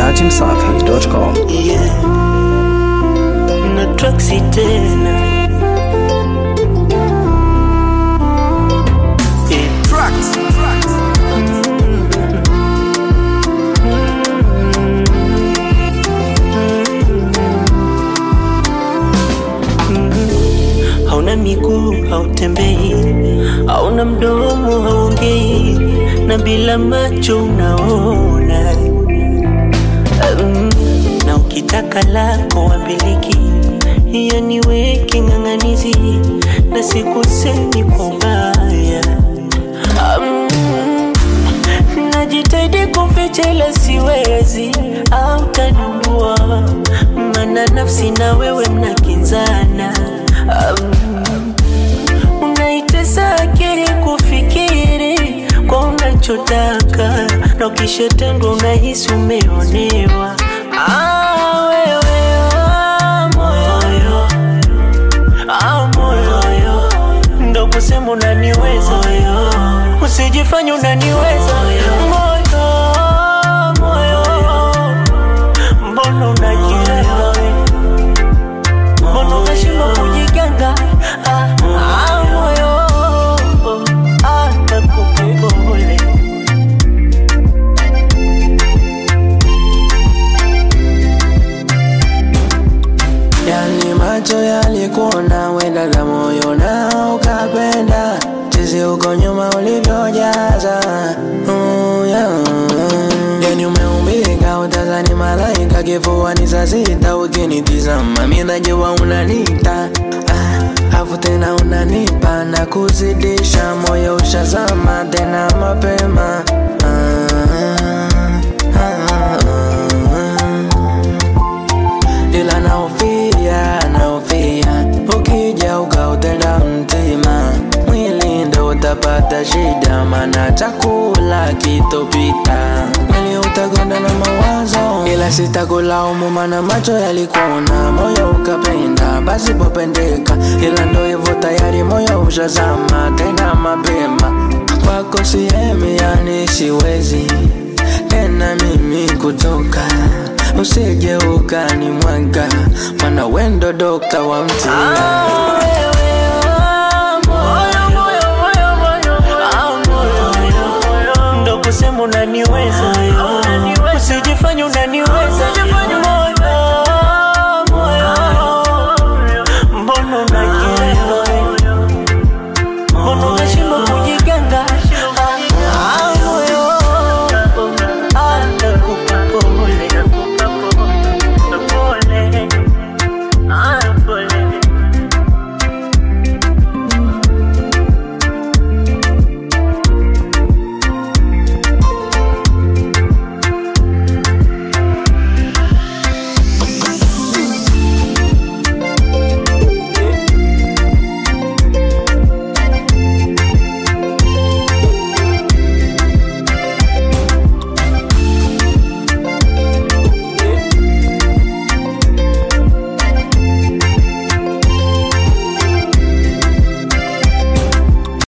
dachimsafi.com. yeah. na traksi tena yeah. hauna miguu hautembei hauna mdomo haongei na bila macho unaona Mm, na ukitaka lako wambiliki hiyo niweke ng'ang'anizi na sikusemi kwa ubaya Mm, najitahidi kuficha ila siwezi au tanua mana nafsi na wewe mnakinzana um, unaitesa akili kufikiri kwa unachotaka na ukishatendwa unahisi umeonewa ah, wewe, ah, moyo, ah, moyo, ndo kusema unaniweza usijifanya unaniweza moyo, moyo, mbona unajiweza mbona unashindwa kujiganga ah, ah, moyo ah, nakupole Yani macho yalikuona wenda na moyo na ukapenda Jinsi uko nyuma ulivyojaza mm, yeah. Yani umeumbika utazani malaika kifuani saa sita ukinitizama mi najua unanita ah, afu tena unanipa na kuzidisha moyo ushazama tena mapema ah, ah, ah, ah ila naofia naofia ukija ukautenda mtima mwili ndo utapata shida mana chakula kitopita mwili utakonda na mawazo ila sitakulaumu mana macho yalikuona moyo ukapenda basi popendeka ila ndo hivyo tayari moyo ushazama tena mapema kwako sihemi yani siwezi tena mimi kutoka usije ukanimwaga mana wendo dokta wa mtima Ah, wewe